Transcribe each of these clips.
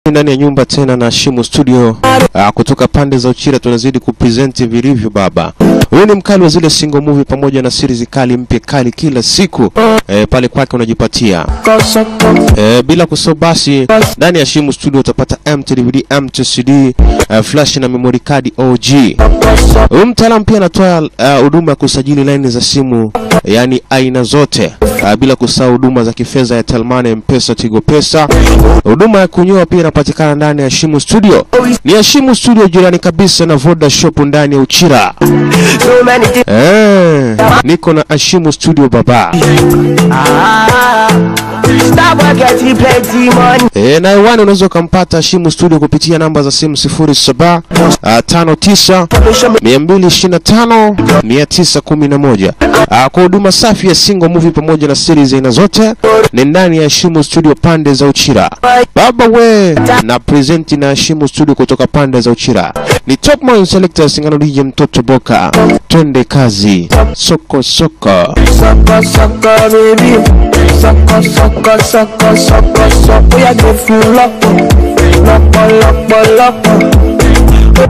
ndani ya nyumba tena na Shimu Studio uh, kutoka pande za Uchira tunazidi kupresent vilivyo baba. Huyu ni mkali wa zile single movie pamoja na series kali mpya kali kila siku eh, pale kwake unajipatia eh, bila kusahau basi ndani ya Shimu Studio utapata MTDVD, MTCD, uh, flash na memory card OG. Huyu mtaalamu pia anatoa uh, huduma ya kusajili laini za simu yani aina zote uh, bila kusahau huduma za kifedha ya Telmane, Mpesa, Tigo Pesa. Huduma ya kunyoa pia inapatikana ndani ya Shimu Studio. Ni ya Shimu Studio jirani kabisa na Voda Shop ndani ya Uchira. So many things. Eh, niko na Ashimu Studio baba. Ah, stop getting plenty money. E, na hewani unaweza ukampata Shimu Studio kupitia namba za simu 07 ah, 59 225 911. Ah, Kwa huduma safi ya single movie pamoja na series aina zote ni ndani ya Shimu Studio pande za Uchira. Baba we na present na Shimu Studio kutoka pande za Uchira. Ni Top Man Selector Singano DJ Mtoto Boka. Twende kazi. Soko soko. Sucker, sucker, baby. Sucker, sucker, sucker, sucker, sucker. Yeah, give you luck. Luck, luck, luck.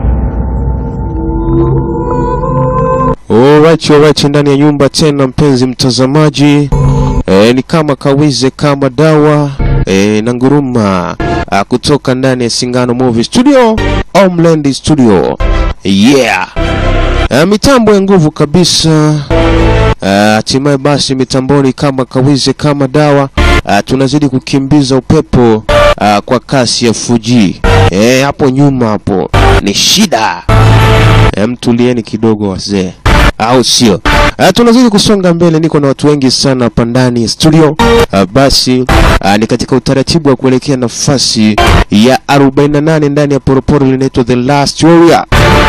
Alright, alright, ndani ya nyumba tena, mpenzi mtazamaji e, ni kama kawize kama dawa e, na nguruma a, kutoka ndani ya Singano Movie Studio, Homeland Studio. Yeah, e, mitambo ya nguvu kabisa. Ah, Hatimaye basi mitamboni kama kawize kama dawa ah, tunazidi kukimbiza upepo ah, kwa kasi ya Fuji. Eh, hapo nyuma hapo ni shida. Eh, mtulieni kidogo wazee, au sio? Ah, tunazidi kusonga mbele, niko na watu wengi sana hapa ndani ya studio. Ah, basi ah, ni katika utaratibu wa kuelekea nafasi ya 48 ndani ya poroporo linaitwa The Last Warrior.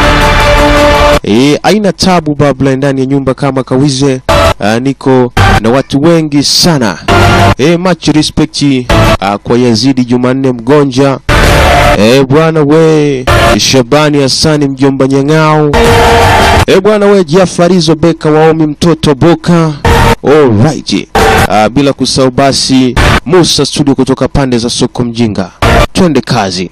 E, aina tabu babla ndani ya nyumba kama kawize. Uh, niko na watu wengi sana e, much respect uh, kwa Yazidi Jumanne Mgonja e, bwana we Shabani Hasani mjomba Nyang'au e, bwana we Jafarizo Beka Waomi mtoto Boka alright. Uh, bila kusahau basi Musa studio kutoka pande za soko mjinga, twende kazi.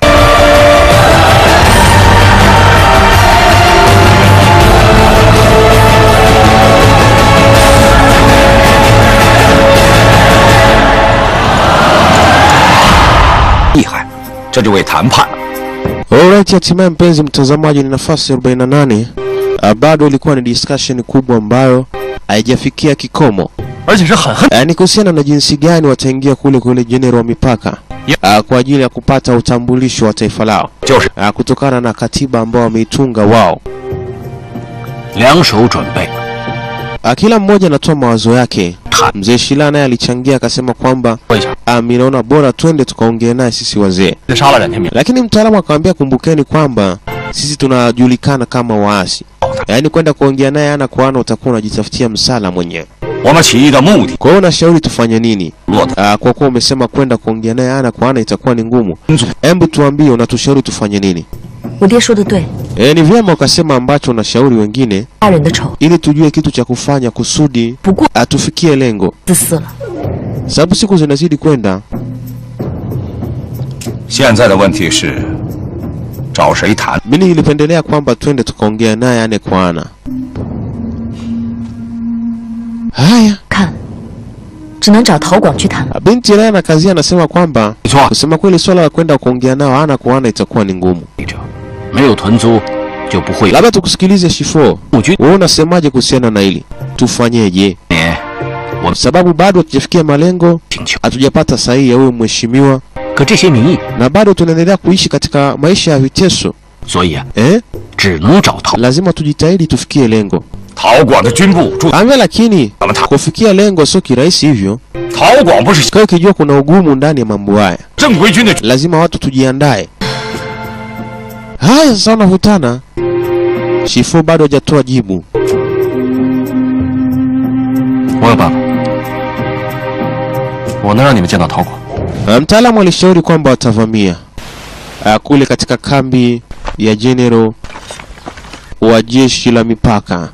Alright, hatimaye mpenzi mtazamaji, ni nafasi ya 48. Uh, bado ilikuwa ni discussion kubwa ambayo haijafikia kikomo. 而且是很恨。 Uh, ni kuhusiana na jinsi gani wataingia kule kule general wa mipaka uh, kwa ajili ya kupata utambulisho wa taifa lao 就是 uh, kutokana na katiba ambao wameitunga wao. 两手准备， Uh, kila mmoja anatoa mawazo yake. 谈 Mzee Shila naye alichangia akasema kwamba 说一下， uh, mimi naona bora twende tukaongee naye sisi wazee, 杀了冉天明， lakini mtaalamu akamwambia, kumbukeni kwamba sisi tunajulikana kama waasi, yaani kwenda kuongea naye ana kwa ana utakuwa unajitafutia msala mwenyewe. 我们起义的目的 Kwa hiyo unashauri tufanye nini? 落得 Uh, kwa kuwa umesema kwenda kuongea naye ana kwa ana itakuwa ni ngumu, hebu tuambie unatushauri tufanye nini? 我爹说的对， E, ni vyema ukasema ambacho unashauri wengine 家人的仇 ili tujue kitu cha kufanya kusudi 不过 atufikie lengo, 自私了。 sababu siku zinazidi kwenda. 现在的问题是找谁谈？ Mimi nilipendelea kwamba twende tukaongea naye ane kwa ana. Haya, 看，只能找陶广去谈了。 binti naye anakazia, anasema kwamba 没错， kusema kweli swala la kwenda kuongea nao ana kwa ana itakuwa ni ngumu. 者没有屯租就不会 Labda tukusikilize Shifo, 募军。 wewe unasemaje kuhusiana na hili? Tufanyeje? 年 Sababu bado hatujafikia malengo, 请求， hatujapata sahihi ya huyu mheshimiwa, 可这些民意， na bado tunaendelea kuishi katika maisha ya viteso 所以啊， eh? 只能找陶 Lazima tujitahidi tufikie lengo. 陶广的军部驻， Ambia lakini 咱们谈。 kufikia lengo sio kirahisi hivyo. 陶广不是 Kwa hiyo ukijua kuna ugumu ndani ya mambo haya, 正规军的， lazima watu tujiandae. Haya, sasa wanavutana. Shifu bado hajatoa jibu. 我有办法，我能让你们见到陶广。 Uh, Mtaalamu alishauri kwamba watavamia uh, kule katika kambi ya general wa jeshi la mipaka.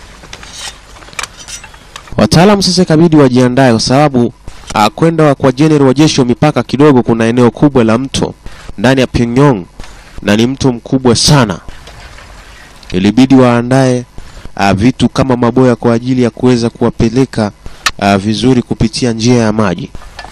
Wataalamu sasa ikabidi wajiandae kwa sababu uh, kwenda kwa general wa jeshi wa mipaka kidogo kuna eneo kubwa la mto ndani ya Pyongyang na ni mto mkubwa sana. Ilibidi waandae uh, vitu kama maboya kwa ajili ya kuweza kuwapeleka uh, vizuri kupitia njia ya maji.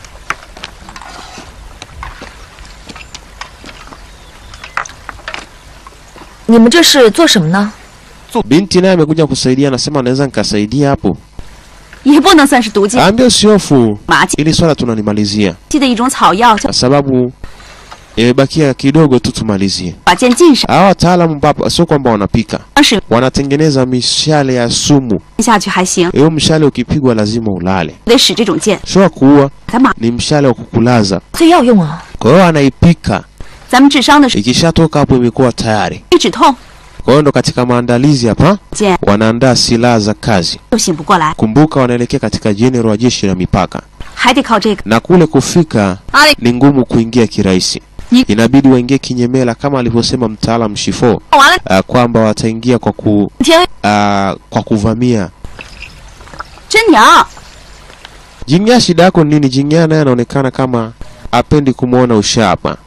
你们这是做什么呢？ Binti naye amekuja kusaidia, anasema anaweza nikasaidia hapo. 也不能算是毒剂， Ambia usihofu, 麻气 ili swala tunanimalizia 的一种草药，叫 kwa sababu imebakia kidogo tu tumalizie. 把剑浸上， Hawa wataalamu papa sio kwamba wanapika, 使 wanatengeneza mishale ya sumu. 下去还行， Hiyo mshale ukipigwa lazima ulale, 得使这种剑。 sio wa kuua, 咱马 ni mshale wa kukulaza. 这药用啊？ Kwa hiyo anaipika, 咱们治伤的时 ikishatoka hapo imekuwa tayari. 候止痛， Kwa hiyo ndo katika maandalizi hapa, 剑 wanaandaa silaha za kazi. 就醒不过来， Kumbuka wanaelekea katika jenerali wa jeshi la mipaka, 还得靠这个。 na kule kufika 阿里， ni ngumu kuingia kirahisi. Ni- Inabidi waingie kinyemela kama alivyosema mtaalam Shifo 完了， uh, kwamba wataingia kwa ku, 天 uh, kwa kuvamia. 真娘， Jingya, shida yako ni nini? Jingya naye anaonekana kama apendi kumwona ushapa.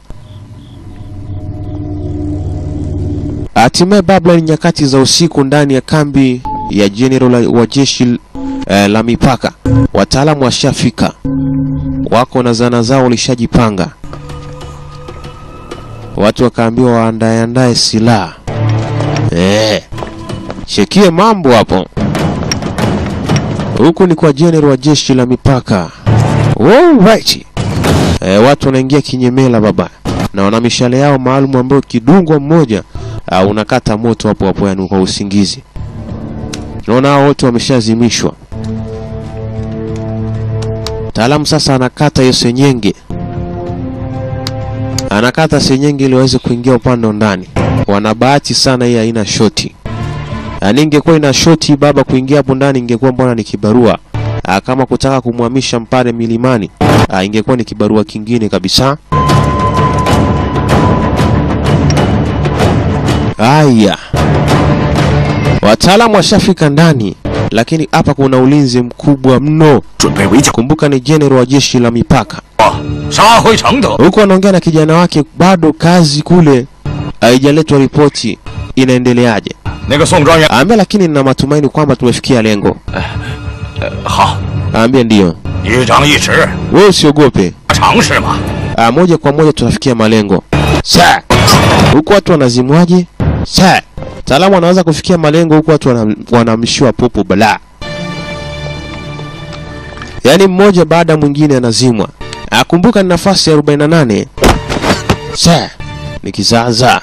Hatimaye babla, ni nyakati za usiku ndani ya kambi ya jenerali wa jeshi eh, la mipaka. Wataalamu washafika, wako na zana zao, walishajipanga. Watu wakaambiwa waandae andae silaha eh, chekie mambo hapo. Huku ni kwa jenerali wa jeshi la mipaka. Alright. E, watu wanaingia kinyemela baba, na wana mishale yao maalum ambayo kidungwa mmoja uh, unakata moto hapo hapo, yani kwa usingizi. Naona hao wote wameshazimishwa. Mtaalamu sasa anakata hiyo senyenge, anakata senyenge ili waweze kuingia upande wa ndani. Wana bahati sana, hii haina shoti. Yaani ingekuwa ina shoti baba, kuingia hapo ndani ingekuwa mbona ni kibarua. Aa, kama kutaka kumhamisha mpare milimani aa, ingekuwa ni kibarua kingine kabisa. Haya, wataalamu washafika ndani, lakini hapa kuna ulinzi mkubwa mno. 准备围剿， Kumbuka ni jenerali wa jeshi la mipaka. 杀回承德。 Huko anaongea na kijana wake, bado kazi kule haijaletwa ripoti, inaendeleaje? 那个宋专员， Aambia, lakini nina matumaini kwamba tumefikia lengo. 好， Aambia ndiyo, 一张一弛， wewe usiogope. 常识嘛。 Ah, moja kwa moja tunafikia malengo. Sa. Huku watu wanazimwaje? Sa. Mtaalamu anaweza kufikia malengo huku watu wana- wanamshiwa popo bala. Yaani mmoja baada ya mwingine anazimwa. Akumbuka ni nafasi ya 48. Sa. Ni kizaza.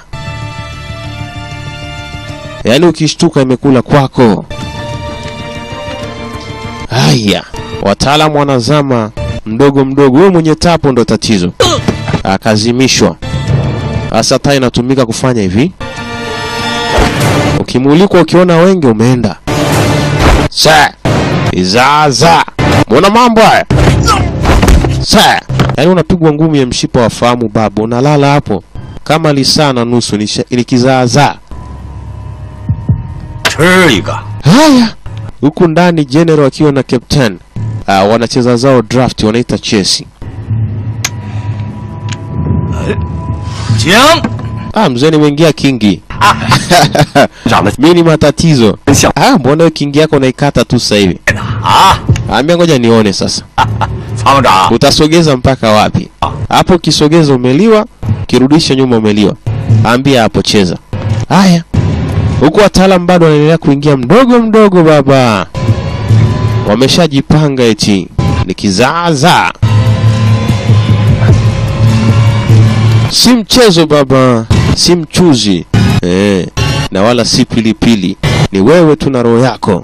Yaani ukishtuka imekula kwako. Haya, wataalamu wanazama mdogo mdogo. Huyo mwenye tapo ndo tatizo, akazimishwa. Sasa taa inatumika kufanya hivi, ukimulikwa ukiona wengi umeenda sa izaza. Mbona mambo haya sa, yaani unapigwa ngumi ya mshipa wa fahamu babu, unalala hapo kama lisaa na nusu, ni sha- ni kizaazaa. 吃一个， Haya, huku ndani general akiwa na captain uh, wanacheza zao draft, wanaita chesi. 请。 Ah, mzee nimeingia kingi. 长得 Mimi ni matatizo. 像 Ah, mbona hiyo kingi yako unaikata tu sasa hivi? 啊， Ambia ngoja nione sasa. 参谋长， Utasogeza mpaka wapi? Hapo ukisogeza umeliwa, ukirudisha nyuma umeliwa. Ambia hapo cheza. Haya. Huku wataalam bado wanaendelea kuingia mdogo mdogo baba. Wameshajipanga eti ni kizaza. Si mchezo baba, si mchuzi eh, na wala si pilipili. Ni wewe tu na roho yako.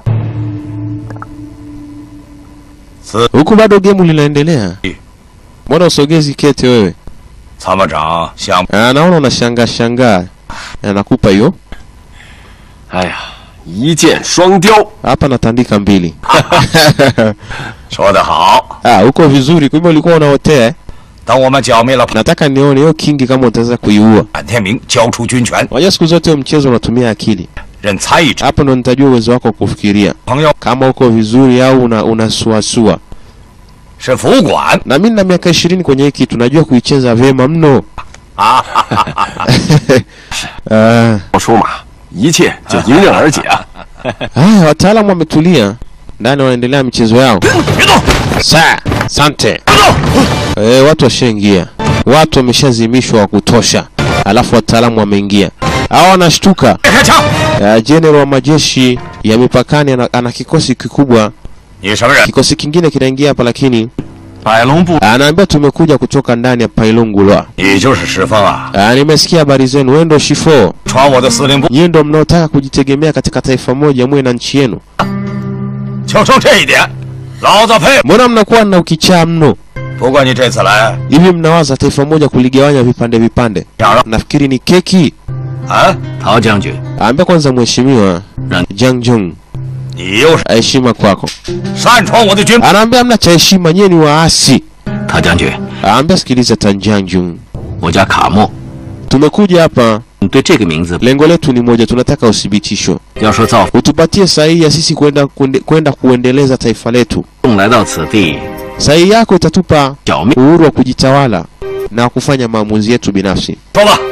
是 Huku bado gemu linaendelea. Mbona usogezi kete wewe? 参谋长想， Ah, naona unashangaa shangaa. Anakupa hiyo 哎呀，一箭双雕， hapa, natandika mbili. 说得好。 Ah, uko vizuri. Kumbe ulikuwa unaotea. eh? 等我们剿灭了 Nataka nione hiyo kingi kama utaweza kuiua. 坂天明，交出军权， Unajua siku zote huo mchezo unatumia akili. 任参议长 Hapo ndo nitajua uwezo wako wa kufikiria 朋友 kama uko vizuri au una unasuasua. 是副管 Na mimi na miaka ishirini kwenye hii kitu najua kuicheza vyema mno. Ah, 我说嘛，一切就迎刃而解啊！ haya wataalamu wametulia ndani, wanaendelea michezo yao. 别动！ Sa, sante. 别动！ E, watu washaingia, watu wameshazimishwa wa kutosha, alafu wataalamu wameingia. Hao wanashtuka. 别开枪！ Uh, General wa majeshi ya mipakani ana, ana kikosi kikubwa. 你什么人？ Kikosi kingine kinaingia hapa, lakini 百龙部， anaambia tumekuja kutoka ndani ya Pailungulwa. 你就是石峰啊！ Uh, nimesikia habari zenu, wewe ndo Shifo, 闯我的司令部， nyinyi ndo mnaotaka kujitegemea katika taifa moja, muwe na nchi yenu. 就冲这一点，老子佩服。 Mbona mnakuwa na ukichaa mno 不过你这次来， hivi? Mnawaza taifa moja kuligawanya vipande vipande? 想让 Nafikiri ni keki. 啊？ 陶将军， Ambia kwanza mheshimiwa Nani? Jiang Jung, 你又是 heshima kwako. 擅闯我的军， Anaambia mna cha heshima, nyie ni waasi. 陶将军， Anaambia sikiliza, Tan Jiang Jung, 我叫卡莫， tumekuja hapa 你对这个名字 lengo letu ni moja, tunataka uthibitisho, 要说造 utupatie sahihi ya sisi kwenda kuende- kwenda kuendeleza taifa letu. 凤来到此地， Sahihi yako itatupa 小命 uhuru wa kujitawala na kufanya maamuzi yetu binafsi. 说吧，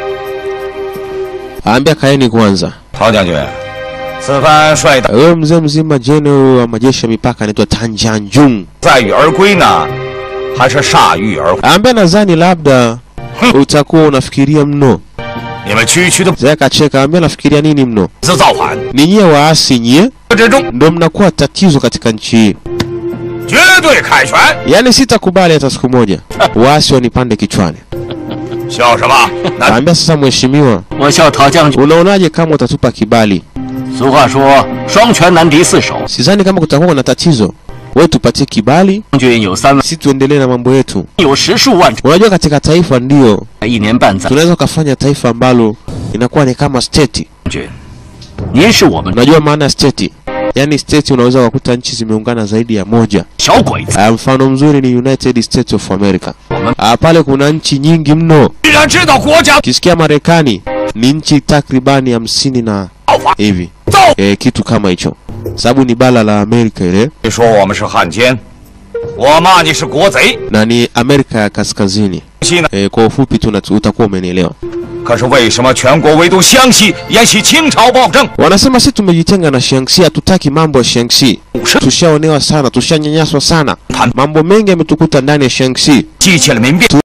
Aambia kaeni kwanza. 陶将军，此番率大 Wewe mzee mzima general wa majeshi ya mipaka anaitwa Tan Jiang Jung. 载誉而归呢，还是铩羽而回？ Aambia nadhani labda utakuwa unafikiria mno. 你们区区的 Mzee akacheka, aambia nafikiria nini mno? 自造反 Ni nyie waasi nyie 之中， ndo mnakuwa tatizo katika nchi hii. 绝对凯旋。 Yaani sitakubali hata siku moja waasi wanipande kichwani. 笑什么？那 Aambia sasa, mheshimiwa, 我笑陶将军。 unaonaje kama utatupa kibali? 俗话说，双拳难敌四手。 Sidhani kama kutakuwa na tatizo. Wewe tupatie kibali, 将军有三万， si tuendelee na mambo yetu. 有十数万， Unajua katika taifa ndio 一年半载。 tunaweza ukafanya taifa ambalo inakuwa ni kama state. 将军，您是我们 Unajua maana ya state? Yaani state unaweza kukuta nchi zimeungana zaidi ya moja. 小鬼子， Ah, mfano mzuri ni United States of America. 我们 Ah, pale kuna nchi nyingi mno. 既然知道国家 Ukisikia Marekani ni nchi takribani hamsini na 造反， hivi 造。 e, kitu kama hicho, sababu ni bara la Amerika ile 你说我们是汉奸，我骂你是国贼。 na ni Amerika ya kaskazini 西呢？ e, kwa ufupi tu na- utakuwa umenielewa. 可是为什么全国唯独湘西沿袭清朝暴政？ Wanasema si tumejitenga na Shaanxi, hatutaki mambo ya Shaanxi. 是 Tushaonewa sana, tushanyanyaswa sana, mambo mengi yametukuta ndani ya Shaanxi. 激起了民变。